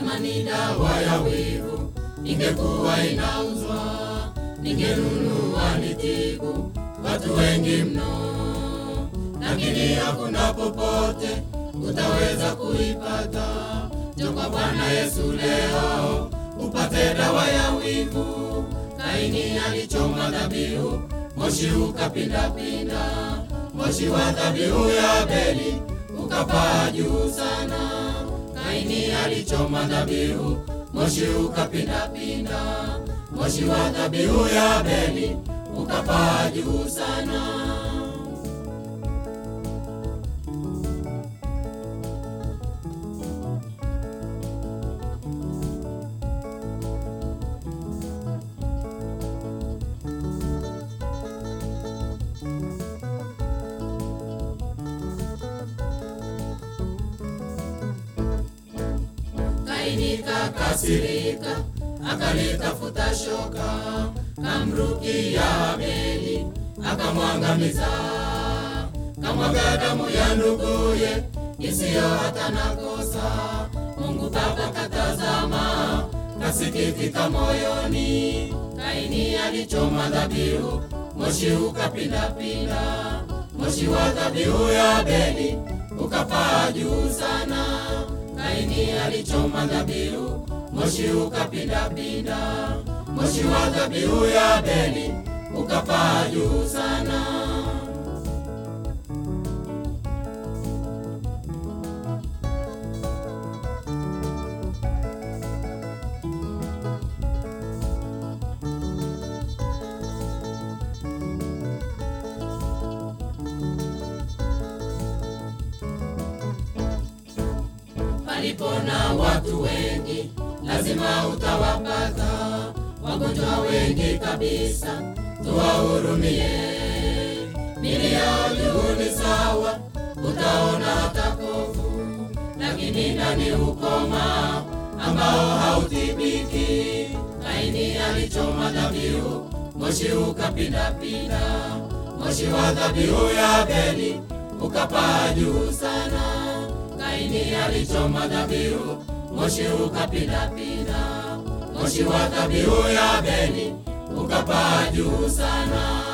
kama ni dawa ya wivu ingekuwa inauzwa, ningenunua nitibu watu wengi mno, lakini hakuna popote utaweza kuipata. Njoo kwa Bwana Yesu leo upate dawa ya wivu. Kaini alichoma dhabihu, moshi ukapindapinda, moshi wa dhabihu ya Abeli ukapaa juu sana. Kaini alichoma dhabihu, moshi ukapindapinda, moshi wa dhabihu ya Abeli ukapaa juu sana. Kaini kakasirika, akalitafuta shoka, kamrukia Abeli, akamwangamiza. Kamwaga damu ya nduguye isiyo hata na kosa. Mungu Baba katazama, kasikitika moyoni. Kaini alichoma dhabihu, moshi ukapindapinda, moshi wa dhabihu ya Abeli ukapaa juu sana. Kaini alichoma dhabihu, moshi ukapindapinda, moshi wa dhabihu ya Abeli ukapaa juu sana. Palipo na watu wengi, lazima utawapata wagonjwa wengi kabisa, tuwahurumie. Milio juu ni sawa, utaona hata kovu, lakini ndani ukoma ambao hautibiki. Kaini alichoma dhabihu, moshi ukapindapinda, moshi wa dhabihu ya Abeli ukapaa juu sana. Kaini alichoma dhabihu, moshi ukapindapinda, moshi wa dhabihu ya Abeli ukapaa juu sana.